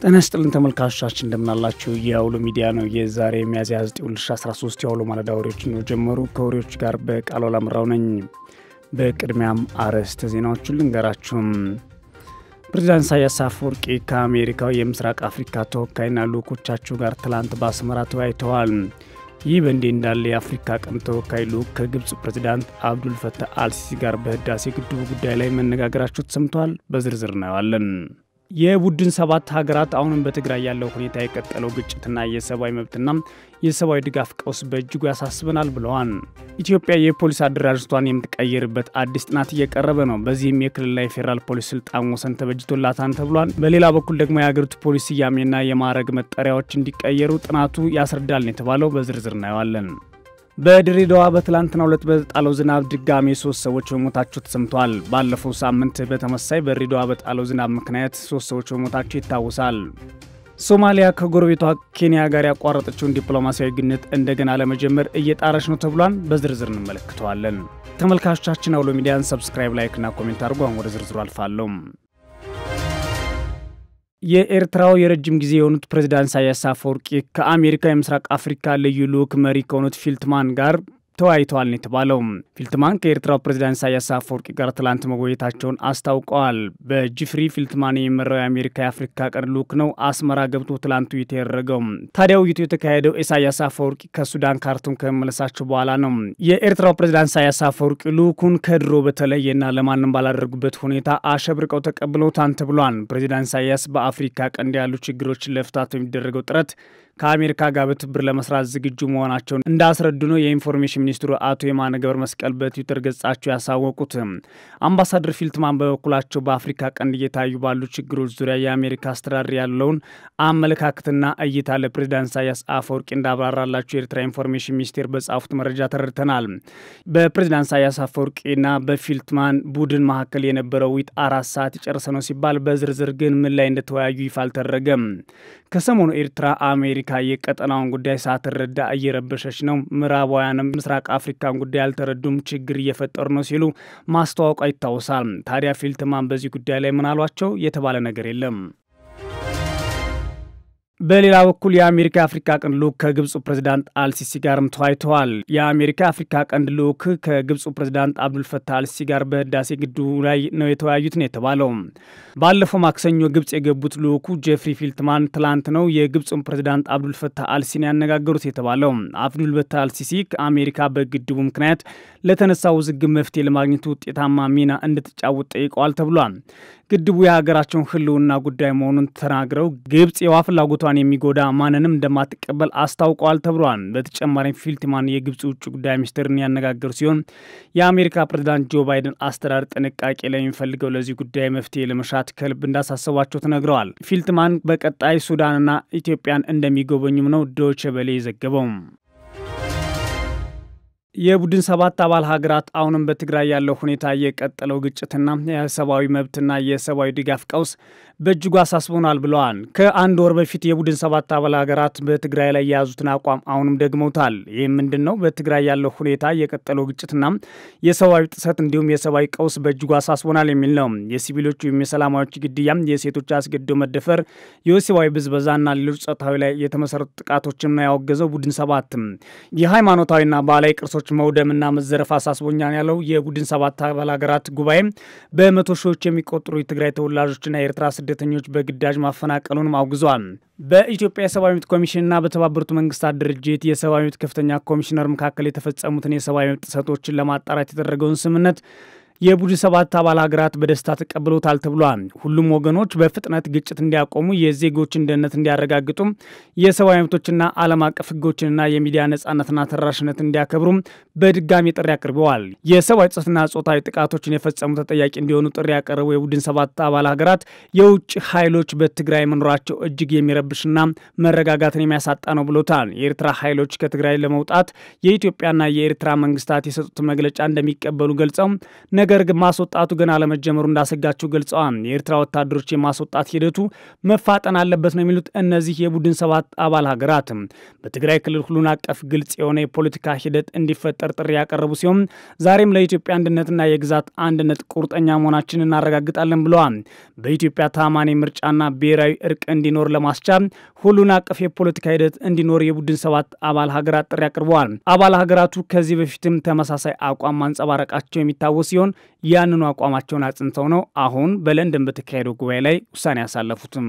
ጤና ይስጥልን ተመልካቾቻችን እንደምናላችሁ። የአውሎ ሚዲያ ነው። የዛሬ ሚያዝያ 9 2013 የአውሎ ማለዳ ወሬዎችን ነው ጀመሩ። ከወሬዎች ጋር በቃሉ አላምራው ነኝ። በቅድሚያም አርዕስተ ዜናዎቹን ልንገራችሁም። ፕሬዚዳንት ኢሳያስ አፈወርቂ ከአሜሪካው የምስራቅ አፍሪካ ተወካይና ልኡኮቻቸው ጋር ትላንት በአስመራ ተወያይተዋል። ይህ በእንዲህ እንዳለ የአፍሪካ ቀንድ ተወካይ ልኡክ ከግብፁ ፕሬዚዳንት አብዱል ፈታህ አልሲሲ ጋር በህዳሴ ግድቡ ጉዳይ ላይ መነጋገራቸው ተሰምተዋል። በዝርዝር እናየዋለን። የቡድን ሰባት ሀገራት አሁንም በትግራይ ያለው ሁኔታ የቀጠለው ግጭትና የሰብአዊ መብትና የሰብአዊ ድጋፍ ቀውስ በእጅጉ ያሳስበናል ብለዋል። ኢትዮጵያ የፖሊስ አደራጅቷን የምትቀይርበት አዲስ ጥናት እየቀረበ ነው። በዚህም የክልልና የፌዴራል ፖሊስ ስልጣን ወሰን ተበጅቶላታን ተብሏል። በሌላ በኩል ደግሞ የሀገሪቱ ፖሊስ ስያሜና የማዕረግ መጠሪያዎች እንዲቀየሩ ጥናቱ ያስረዳል ነው የተባለው። በዝርዝር እናየዋለን። በድሬዳዋ በትላንትናው ዕለት በጣለው ዝናብ ድጋሜ ሶስት ሰዎች መሞታቸው ተሰምተዋል። ባለፈው ሳምንት በተመሳይ በድሬዳዋ በጣለው ዝናብ ምክንያት ሶስት ሰዎች መሞታቸው ይታወሳል። ሶማሊያ ከጎረቤቷ ኬንያ ጋር ያቋረጠችውን ዲፕሎማሲያዊ ግንኙነት እንደገና ለመጀመር እየጣረች ነው ተብሏል። በዝርዝር እንመለከተዋለን። ተመልካቾቻችን አውሎ ሚዲያን ሰብስክራይብ፣ ላይክና ኮሜንት አድርጎ አሁን ወደ ዝርዝሩ አልፋለሁ። የኤርትራው የረጅም ጊዜ የሆኑት ፕሬዚዳንት ኢሳያስ አፈወርቂ ከአሜሪካ የምስራቅ አፍሪካ ልዩ ልዑክ መሪ ከሆኑት ፊልትማን ጋር ተወያይተዋል ነው የተባለው። ፊልትማን ከኤርትራው ፕሬዚዳንት ኢሳያስ አፈወርቂ ጋር ትላንት መጎየታቸውን አስታውቀዋል። በጂፍሪ ፊልትማን የሚመራው የአሜሪካ የአፍሪካ ቀንድ ልዑክ ነው አስመራ ገብቶ ትላንት ውይይት ያደረገው። ታዲያ ውይይቱ የተካሄደው ኢሳያስ አፈወርቂ ከሱዳን ካርቱም ከመመለሳቸው በኋላ ነው። የኤርትራው ፕሬዚዳንት ኢሳያስ አፈወርቂ ልዑኩን ከድሮ በተለየና ለማንም ባላደረጉበት ሁኔታ አሸብርቀው ተቀብለውታል ተብሏል። ፕሬዚዳንት ኢሳያስ በአፍሪካ ቀንድ ያሉ ችግሮችን ለመፍታት የሚደረገው ጥረት ከአሜሪካ ጋር በትብብር ለመስራት ዝግጁ መሆናቸውን እንዳስረዱ ነው የኢንፎርሜሽን ሚኒስትሩ አቶ የማነ ገብረ መስቀል በትዊተር ገጻቸው ያሳወቁት። አምባሳደር ፊልትማን በበኩላቸው በአፍሪካ ቀንድ እየታዩ ባሉ ችግሮች ዙሪያ የአሜሪካ አስተዳደር ያለውን አመለካከትና እይታ ለፕሬዚዳንት ኢሳያስ አፈወርቂ እንዳብራራላቸው የኤርትራ ኢንፎርሜሽን ሚኒስቴር በጻፉት መረጃ ተረድተናል። በፕሬዚዳንት ኢሳያስ አፈወርቂና በፊልትማን ቡድን መካከል የነበረው ውይይት አራት ሰዓት የጨረሰ ነው ሲባል በዝርዝር ግን ምን ላይ እንደተወያዩ ይፋ አልተደረገም። ከሰሞኑ ኤርትራ አሜሪካ የቀጠናውን ጉዳይ ሳትረዳ እየረበሸች ነው፣ ምዕራባውያንም ምስራቅ አፍሪካን ጉዳይ አልተረዱም፣ ችግር እየፈጠሩ ነው ሲሉ ማስተዋወቋ ይታወሳል። ታዲያ ፊልትማን በዚህ ጉዳይ ላይ ምን አሏቸው? የተባለ ነገር የለም። በሌላ በኩል የአሜሪካ የአፍሪካ ቀንድ ልዑክ ከግብፁ ፕሬዚዳንት አልሲሲ ጋርም ተወያይተዋል። የአሜሪካ የአፍሪካ ቀንድ ልዑክ ከግብፁ ፕሬዚዳንት አብዱልፈታህ አልሲሲ ጋር በህዳሴ ግድቡ ላይ ነው የተወያዩት ነው የተባለው። ባለፈው ማክሰኞ ግብፅ የገቡት ልዑኩ ጄፍሪ ፊልትማን ትላንት ነው የግብፁን ፕሬዚዳንት አብዱልፈታህ አልሲሲን ያነጋገሩት የተባለው። አብዱልፈታህ አልሲሲ ከአሜሪካ በግድቡ ምክንያት ለተነሳው ውዝግብ መፍትሄ ለማግኘት ውጤታማ ሚና እንድትጫወት ጠይቀዋል ተብሏል። ግድቡ የሀገራቸውን ሕልውና ጉዳይ መሆኑን ተናግረው ግብፅ የውሃ ፍላጎቷን የሚጎዳ ማንንም እንደማትቀበል አስታውቀዋል ተብሏል። በተጨማሪም ፊልትማን የግብፅ ውጭ ጉዳይ ሚኒስትርን ያነጋገሩ ሲሆን የአሜሪካ ፕሬዚዳንት ጆ ባይደን አስተዳደር ጥንቃቄ ለሚፈልገው ለዚህ ጉዳይ መፍትሄ ለመሻት ከልብ እንዳሳሰቧቸው ተነግረዋል። ፊልትማን በቀጣይ ሱዳንና ኢትዮጵያን እንደሚጎበኙም ነው ዶይቼ ቬለ የዘገበው። የቡድን ሰባት አባል ሀገራት አሁንም በትግራይ ያለው ሁኔታ የቀጠለው ግጭትና የሰብአዊ መብትና የሰብአዊ ድጋፍ ቀውስ በእጅጉ አሳስቦናል ብለዋል። ከአንድ ወር በፊት የቡድን ሰባት አባል ሀገራት በትግራይ ላይ የያዙትን አቋም አሁንም ደግመውታል። ይህ ምንድን ነው? በትግራይ ያለው ሁኔታ የቀጠለው ግጭትና የሰብአዊ ጥሰት እንዲሁም የሰብአዊ ቀውስ በእጅጉ አሳስቦናል የሚል ነው። የሲቪሎች ወይም የሰላማዎች ግድያ፣ የሴቶች አስገድዶ መደፈር፣ የወሲባዊ ብዝበዛና ሌሎች ጾታዊ ላይ የተመሰረቱ ጥቃቶችን ነው ያወገዘው ቡድን ሰባትም የሃይማኖታዊና ባህላዊ ቅርሶች መውደምና መዘረፍ አሳስቦኛል ያለው የቡድን ሰባት አባል ሀገራት ጉባኤ በመቶ ሺዎች የሚቆጠሩ የትግራይ ተወላጆችና የኤርትራ ስደተኞች በግዳጅ ማፈናቀሉንም አውግዟል። በኢትዮጵያ የሰብአዊ መብት ኮሚሽንና በተባበሩት መንግስታት ድርጅት የሰብአዊ መብት ከፍተኛ ኮሚሽነር መካከል የተፈጸሙትን የሰብአዊ መብት ጥሰቶችን ለማጣራት የተደረገውን ስምምነት የቡድን ሰባት አባል ሀገራት በደስታ ተቀብሎታል ተብሏል። ሁሉም ወገኖች በፍጥነት ግጭት እንዲያቆሙ፣ የዜጎችን ደህንነት እንዲያረጋግጡም፣ የሰብአዊ መብቶችና ዓለም አቀፍ ሕጎችንና የሚዲያ ነጻነትና ተደራሽነት እንዲያከብሩም በድጋሚ ጥሪ አቅርበዋል። የሰብአዊ ጥሰትና ጾታዊ ጥቃቶችን የፈጸሙ ተጠያቂ እንዲሆኑ ጥሪ ያቀረቡ የቡድን ሰባት አባል ሀገራት የውጭ ኃይሎች በትግራይ መኖራቸው እጅግ የሚረብሽና መረጋጋትን የሚያሳጣ ነው ብሎታል። የኤርትራ ኃይሎች ከትግራይ ለመውጣት የኢትዮጵያና የኤርትራ መንግስታት የሰጡት መግለጫ እንደሚቀበሉ ገልጸው ነገር ግን ማስወጣቱ ገና አለመጀመሩ እንዳሰጋቸው ገልጸዋል። የኤርትራ ወታደሮች የማስወጣት ሂደቱ መፋጠን አለበት ነው የሚሉት እነዚህ የቡድን ሰባት አባል ሀገራት በትግራይ ክልል ሁሉን አቀፍ ግልጽ የሆነ የፖለቲካ ሂደት እንዲፈጠር ጥሪ ያቀረቡ ሲሆን ዛሬም ለኢትዮጵያ አንድነትና የግዛት አንድነት ቁርጠኛ መሆናችን እናረጋግጣለን ብለዋል። በኢትዮጵያ ታማኒ ምርጫና ብሔራዊ እርቅ እንዲኖር ለማስቻል ሁሉን አቀፍ የፖለቲካ ሂደት እንዲኖር የቡድን ሰባት አባል ሀገራት ጥሪ አቅርበዋል። አባል ሀገራቱ ከዚህ በፊትም ተመሳሳይ አቋም ማንጸባረቃቸው የሚታወስ ሲሆን ያንኑ አቋማቸውን አጽንተው ነው አሁን በለንደን በተካሄደው ጉባኤ ላይ ውሳኔ ያሳለፉትም።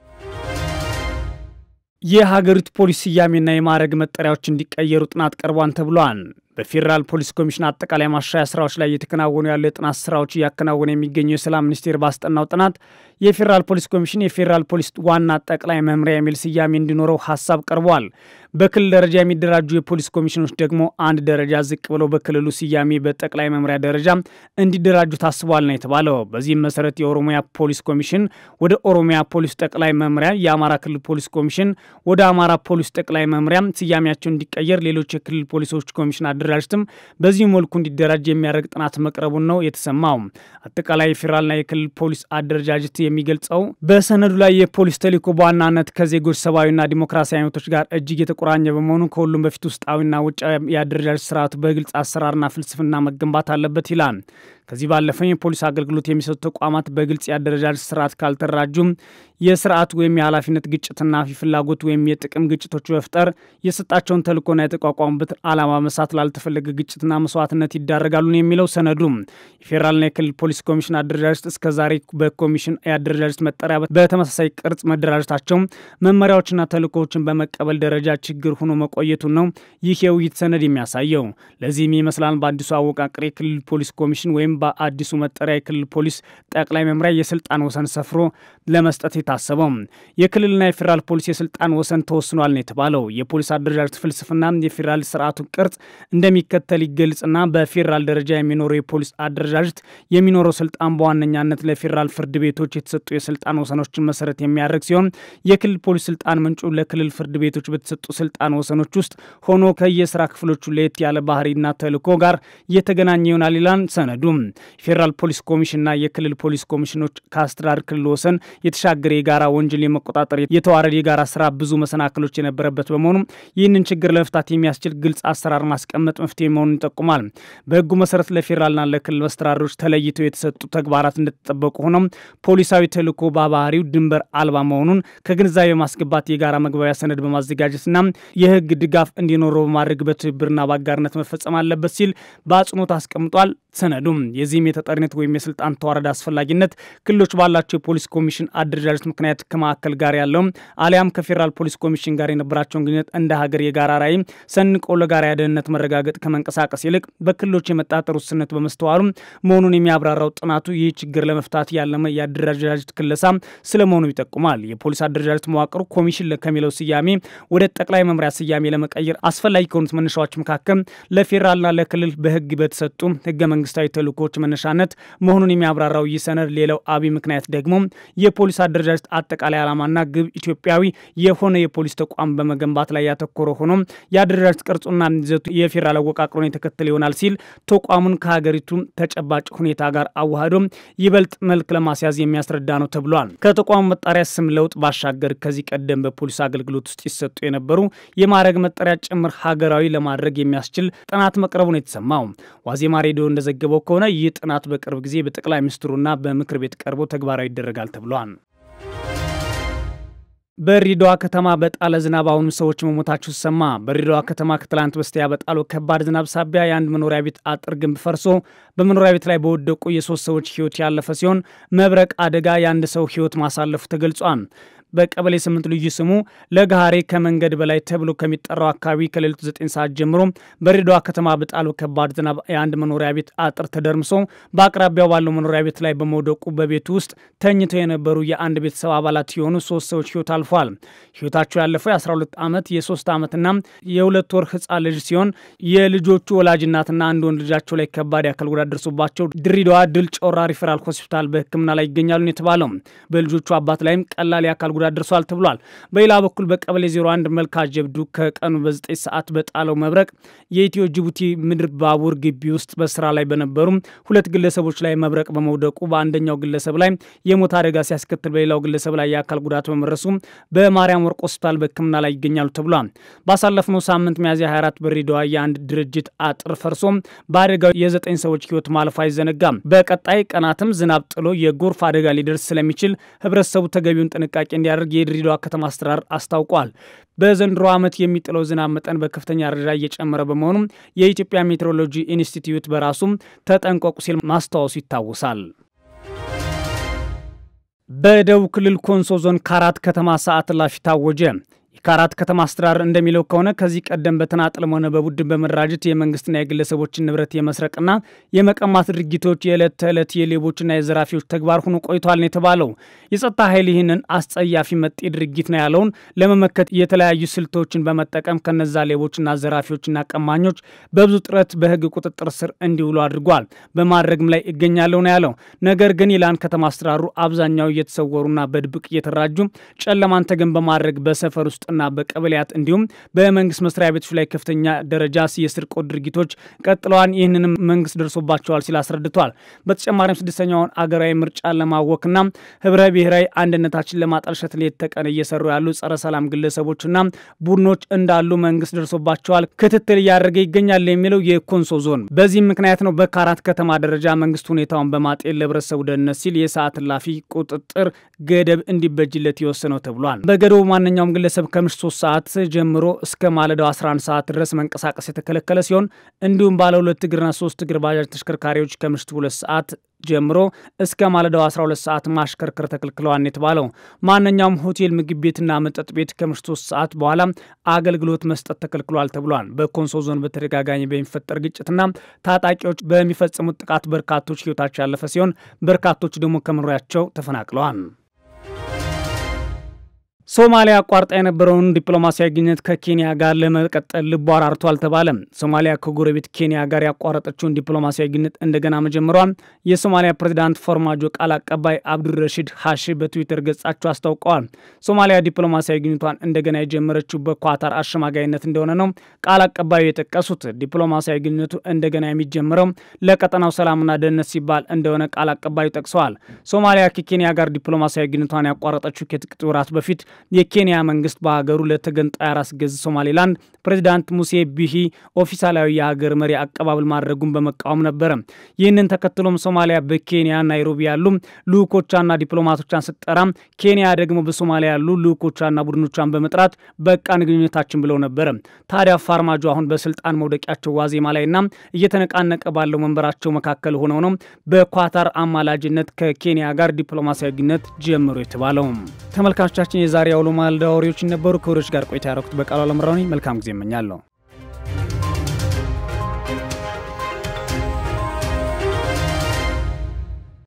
የሀገሪቱ ፖሊስ ስያሜና የማዕረግ መጠሪያዎች እንዲቀየሩ ጥናት ቀርቧን ተብሏል። በፌዴራል ፖሊስ ኮሚሽን አጠቃላይ ማሻሻያ ስራዎች ላይ እየተከናወኑ ያሉ የጥናት ስራዎች እያከናወነ የሚገኘው የሰላም ሚኒስቴር ባስጠናው ጥናት የፌዴራል ፖሊስ ኮሚሽን የፌዴራል ፖሊስ ዋና ጠቅላይ መምሪያ የሚል ስያሜ እንዲኖረው ሀሳብ ቀርቧል። በክልል ደረጃ የሚደራጁ የፖሊስ ኮሚሽኖች ደግሞ አንድ ደረጃ ዝቅ ብለው በክልሉ ስያሜ በጠቅላይ መምሪያ ደረጃ እንዲደራጁ ታስቧል ነው የተባለው። በዚህም መሰረት የኦሮሚያ ፖሊስ ኮሚሽን ወደ ኦሮሚያ ፖሊስ ጠቅላይ መምሪያ፣ የአማራ ክልል ፖሊስ ኮሚሽን ወደ አማራ ፖሊስ ጠቅላይ መምሪያ ስያሜያቸው እንዲቀየር፣ ሌሎች የክልል ፖሊሶች ኮሚሽን አደራጅትም በዚህ መልኩ እንዲደራጅ የሚያደርግ ጥናት መቅረቡን ነው የተሰማው። አጠቃላይ የፌዴራልና የክልል ፖሊስ አደረጃጀት የሚገልጸው በሰነዱ ላይ የፖሊስ ተልዕኮ በዋናነት ከዜጎች ሰብአዊና ዲሞክራሲያዊ መብቶች ጋር እጅግ የተቆራኘ በመሆኑ ከሁሉም በፊት ውስጣዊና ውጫዊ የአደረጃጀት ስርዓቱ በግልጽ አሰራርና ፍልስፍና መገንባት አለበት ይላል። ከዚህ ባለፈ የፖሊስ አገልግሎት የሚሰጡ ተቋማት በግልጽ የአደረጃጀት ስርዓት ካልተደራጁም የስርዓት ወይም የኃላፊነት ግጭትና ፍላጎት ወይም የጥቅም ግጭቶች በፍጠር የሰጣቸውን ተልእኮና የተቋቋሙበት ዓላማ መሳት ላልተፈለገ ግጭትና መስዋዕትነት ይዳረጋሉ ነው የሚለው ሰነዱ። የፌዴራልና የክልል ፖሊስ ኮሚሽን አደረጃጀት እስከዛሬ በኮሚሽን የአደረጃጀት መጠሪያ በተመሳሳይ ቅርጽ መደራጀታቸው መመሪያዎችና ተልእኮዎችን በመቀበል ደረጃ ችግር ሆኖ መቆየቱን ነው ይህ የውይይት ሰነድ የሚያሳየው። ለዚህም ይመስላል በአዲሱ አወቃቀር የክልል ፖሊስ ኮሚሽን ወይም በአዲሱ መጠሪያ የክልል ፖሊስ ጠቅላይ መምሪያ የስልጣን ወሰን ሰፍሮ ለመስጠት የታሰበው። የክልልና የፌዴራል ፖሊስ የስልጣን ወሰን ተወስኗል ነው የተባለው። የፖሊስ አደረጃጀት ፍልስፍና የፌዴራል ስርዓቱን ቅርጽ እንደሚከተል ይገልጽና በፌዴራል ደረጃ የሚኖረው የፖሊስ አደረጃጀት የሚኖረው ስልጣን በዋነኛነት ለፌዴራል ፍርድ ቤቶች የተሰጡ የስልጣን ወሰኖችን መሰረት የሚያደርግ ሲሆን የክልል ፖሊስ ስልጣን ምንጩ ለክልል ፍርድ ቤቶች በተሰጡ ስልጣን ወሰኖች ውስጥ ሆኖ ከየስራ ክፍሎቹ ለየት ያለ ባህሪና ተልዕኮ ጋር እየተገናኘ ይሆናል ይላል ሰነዱ። የፌዴራል ፖሊስ ኮሚሽንና የክልል ፖሊስ ኮሚሽኖች ከአስተዳደር ክልል ወሰን የተሻገረ የጋራ ወንጀል የመቆጣጠር የተዋረድ የጋራ ስራ ብዙ መሰናክሎች የነበረበት በመሆኑ ይህንን ችግር ለመፍታት የሚያስችል ግልጽ አሰራር ማስቀመጥ መፍትሄ መሆኑን ይጠቁማል። በህጉ መሰረት ለፌዴራልና ለክልል መስተዳድሮች ተለይተው የተሰጡ ተግባራት እንደተጠበቁ ሆኖም ፖሊሳዊ ተልዕኮ በባህሪው ድንበር አልባ መሆኑን ከግንዛቤ ማስገባት የጋራ መግባቢያ ሰነድ በማዘጋጀትና የህግ ድጋፍ እንዲኖረው በማድረግ በትብብርና በአጋርነት መፈጸም አለበት ሲል በአጽንኦት አስቀምጧል። ሰነዱም የዚህም የተጠሪነት ወይም የስልጣን ተዋረድ አስፈላጊነት ክልሎች ባላቸው የፖሊስ ኮሚሽን አደረጃጀት ምክንያት ከማዕከል ጋር ያለው አሊያም ከፌዴራል ፖሊስ ኮሚሽን ጋር የነበራቸውን ግንኙነት እንደ ሀገር የጋራ ራዕይ ሰንቆ ለጋራ የደህንነት መረጋገጥ ከመንቀሳቀስ ይልቅ በክልሎች የመጣጠር ውስንነት በመስተዋሉ መሆኑን የሚያብራራው ጥናቱ ይህ ችግር ለመፍታት ያለመ የአደረጃጀት ክለሳ ስለመሆኑ ይጠቁማል። የፖሊስ አደረጃጀት መዋቅሩ ኮሚሽን ከሚለው ስያሜ ወደ ጠቅላይ መምሪያ ስያሜ ለመቀየር አስፈላጊ ከሆኑት መነሻዎች መካከል ለፌዴራልና ለክልል በህግ በተሰጡ ህገ መንግስታዊ ተልእኮዎች መነሻነት መሆኑን የሚያብራራው ይህ ሰነድ ሌላው አብይ ምክንያት ደግሞ የፖሊስ አደረጃጀት አጠቃላይ ዓላማና ግብ ኢትዮጵያዊ የሆነ የፖሊስ ተቋም በመገንባት ላይ ያተኮረ ሆኖ የአደረጃጀት ቅርጹና ይዘቱ የፌዴራል አወቃቅሮን የተከተለ ይሆናል ሲል ተቋሙን ከሀገሪቱ ተጨባጭ ሁኔታ ጋር አዋህዶ ይበልጥ መልክ ለማስያዝ የሚያስረዳ ነው ተብሏል። ከተቋሙ መጣሪያ ስም ለውጥ ባሻገር ከዚህ ቀደም በፖሊስ አገልግሎት ውስጥ ይሰጡ የነበሩ የማዕረግ መጠሪያ ጭምር ሀገራዊ ለማድረግ የሚያስችል ጥናት መቅረቡን የተሰማው ዋዜማ ሬዲዮ እንደዘገበው ከሆነ ይህ ጥናት በቅርብ ጊዜ በጠቅላይ ሚኒስትሩና በምክር ቤት ቀርቦ ተግባራዊ ይደረጋል ተብሏል። በድሬዳዋ ከተማ በጣለ ዝናብ አሁኑ ሰዎች መሞታቸው ሲሰማ። በድሬዳዋ ከተማ ከትላንት በስቲያ በጣለው ከባድ ዝናብ ሳቢያ የአንድ መኖሪያ ቤት አጥር ግንብ ፈርሶ በመኖሪያ ቤት ላይ በወደቁ የሶስት ሰዎች ሕይወት ያለፈ ሲሆን መብረቅ አደጋ የአንድ ሰው ሕይወት ማሳለፉ ተገልጿል። በቀበሌ ስምንት ልዩ ስሙ ለጋሃሬ ከመንገድ በላይ ተብሎ ከሚጠራው አካባቢ ከሌሊቱ ዘጠኝ ሰዓት ጀምሮ በድሬዳዋ ከተማ በጣለው ከባድ ዝናብ የአንድ መኖሪያ ቤት አጥር ተደርምሶ በአቅራቢያው ባለው መኖሪያ ቤት ላይ በመውደቁ በቤቱ ውስጥ ተኝተው የነበሩ የአንድ ቤተሰብ አባላት የሆኑ ሶስት ሰዎች ህይወት አልፏል። ህይወታቸው ያለፈው የ12 ዓመት የሶስት ዓመትና የሁለት ወር ህፃን ልጅ ሲሆን የልጆቹ ወላጅ እናትና አንድ ወንድ ልጃቸው ላይ ከባድ የአካል ጉዳት ደርሶባቸው ድሬዳዋ ድል ጮራ ሪፈራል ሆስፒታል በሕክምና ላይ ይገኛሉ የተባለው በልጆቹ አባት ላይም ቀላል የአካል ጉዳት ደርሷል ተብሏል። በሌላ በኩል በቀበሌ 01 መልካ ጀብዱ ከቀኑ በ9 ሰዓት በጣለው መብረቅ የኢትዮ ጅቡቲ ምድር ባቡር ግቢ ውስጥ በስራ ላይ በነበሩ ሁለት ግለሰቦች ላይ መብረቅ በመውደቁ በአንደኛው ግለሰብ ላይ የሞት አደጋ ሲያስከትል በሌላው ግለሰብ ላይ የአካል ጉዳት በመድረሱ በማርያም ወርቅ ሆስፒታል በሕክምና ላይ ይገኛሉ ተብሏል። ባሳለፍነው ሳምንት ሚያዝያ 24 በድሬዳዋ የአንድ ድርጅት አጥር ፈርሶ በአደጋው የዘጠኝ ሰዎች ሕይወት ማለፉ አይዘነጋም። በቀጣይ ቀናትም ዝናብ ጥሎ የጎርፍ አደጋ ሊደርስ ስለሚችል ህብረተሰቡ ተገቢውን ጥንቃቄ እንዲያደርግ የድሬዳዋ ከተማ አስተዳደር አስታውቋል። በዘንድሮ ዓመት የሚጥለው ዝናብ መጠን በከፍተኛ ደረጃ እየጨመረ በመሆኑም የኢትዮጵያ ሜትሮሎጂ ኢንስቲትዩት በራሱም ተጠንቀቁ ሲል ማስታወሱ ይታወሳል። በደቡብ ክልል ኮንሶ ዞን ካራት ከተማ ሰዓት እላፊ ታወጀ። የካራት ከተማ አስተዳደር እንደሚለው ከሆነ ከዚህ ቀደም በተናጥልም ሆነ በቡድን በመደራጀት የመንግስትና የግለሰቦችን ንብረት የመስረቅና የመቀማት ድርጊቶች የዕለት ተዕለት የሌቦችና የዘራፊዎች ተግባር ሆኖ ቆይቷል ነው የተባለው። የጸጥታ ኃይል ይህንን አስጸያፊ መጤ ድርጊት ነው ያለውን ለመመከት የተለያዩ ስልቶችን በመጠቀም ከነዛ ሌቦችና ዘራፊዎችና ቀማኞች በብዙ ጥረት በህግ ቁጥጥር ስር እንዲውሉ አድርጓል። በማድረግም ላይ ይገኛለሁ ነው ያለው። ነገር ግን ይላን ከተማ አስተዳደሩ አብዛኛው እየተሰወሩና በድብቅ እየተራጁ ጨለማን ተገን በማድረግ በሰፈር ውስጥ እና በቀበሌያት እንዲሁም በመንግስት መስሪያ ቤቶች ላይ ከፍተኛ ደረጃ የስርቆት ድርጊቶች ቀጥለዋል። ይህንንም መንግስት ደርሶባቸዋል ሲል አስረድቷል። በተጨማሪም ስድስተኛውን አገራዊ ምርጫ ለማወክና ህብረ ብሔራዊ አንድነታችን ለማጠልሸት ሌት ተቀን እየሰሩ ያሉ ጸረ ሰላም ግለሰቦችና ቡድኖች እንዳሉ መንግስት ደርሶባቸዋል፣ ክትትል እያደረገ ይገኛል የሚለው የኮንሶ ዞን። በዚህም ምክንያት ነው በካራት ከተማ ደረጃ መንግስት ሁኔታውን በማጤን ለህብረተሰቡ ደህንነት ሲል የሰዓት እላፊ ቁጥጥር ገደብ እንዲበጅለት የወሰነው ተብሏል። በገደቡ ማንኛውም ግለሰብ ከምሽት 3 ሰዓት ጀምሮ እስከ ማለዳው 11 ሰዓት ድረስ መንቀሳቀስ የተከለከለ ሲሆን እንዲሁም ባለ ሁለት እግርና ሶስት እግር ባጃጅ ተሽከርካሪዎች ከምሽቱ ሁለት ሰዓት ጀምሮ እስከ ማለዳው 12 ሰዓት ማሽከርከር ተከልክለዋል የተባለው። ማንኛውም ሆቴል፣ ምግብ ቤትና መጠጥ ቤት ከምሽቱ 3 ሰዓት በኋላ አገልግሎት መስጠት ተከልክሏል ተብሏል። በኮንሶ ዞን በተደጋጋሚ በሚፈጠር ግጭትና ታጣቂዎች በሚፈጽሙት ጥቃት በርካቶች ህይወታቸው ያለፈ ሲሆን በርካቶች ደግሞ ከመኖሪያቸው ተፈናቅለዋል። ሶማሊያ አቋርጣ የነበረውን ዲፕሎማሲያዊ ግንኙነት ከኬንያ ጋር ለመቀጠል ልቧ አራርቷል ተባለ። ሶማሊያ ከጎረቤት ኬንያ ጋር ያቋረጠችውን ዲፕሎማሲያዊ ግንኙነት እንደገና መጀመሯን የሶማሊያ ፕሬዚዳንት ፎርማጆ ቃል አቀባይ አብዱረሺድ ሀሺ በትዊተር ገጻቸው አስታውቀዋል። ሶማሊያ ዲፕሎማሲያዊ ግንኙነቷን እንደገና የጀመረችው በኳታር አሸማጋይነት እንደሆነ ነው ቃል አቀባዩ የጠቀሱት። ዲፕሎማሲያዊ ግንኙነቱ እንደገና የሚጀምረው ለቀጠናው ሰላምና ደህንነት ሲባል እንደሆነ ቃል አቀባዩ ጠቅሰዋል። ሶማሊያ ከኬንያ ጋር ዲፕሎማሲያዊ ግንኙነቷን ያቋረጠችው ከጥቂት ወራት በፊት የኬንያ መንግስት በሀገሩ ለተገንጣይ ራስ ገዝ ሶማሌላንድ ፕሬዚዳንት ሙሴ ቢሂ ኦፊሳላዊ የሀገር መሪ አቀባበል ማድረጉን በመቃወም ነበረ። ይህንን ተከትሎም ሶማሊያ በኬንያ ናይሮቢ ያሉ ልኡኮቿና ዲፕሎማቶቿን ስትጠራ፣ ኬንያ ደግሞ በሶማሊያ ያሉ ልኡኮቿና ቡድኖቿን በመጥራት በቃን ግንኙነታችን ብለው ነበረ። ታዲያ ፋርማጆ አሁን በስልጣን መውደቂያቸው ዋዜማ ላይና እየተነቃነቀ ባለው መንበራቸው መካከል ሆነው ነው በኳታር አማላጅነት ከኬንያ ጋር ዲፕሎማሲያዊ ግንኙነት ጀምሮ የተባለው። ተመልካቾቻችን የዛሬ አውሎ ማለዳ ወሬዎች ነበሩ። ከወሬዎች ጋር ቆይታ ያደረኩት በቃሉ አለምራኒ መልካም ጊዜ እመኛለሁ።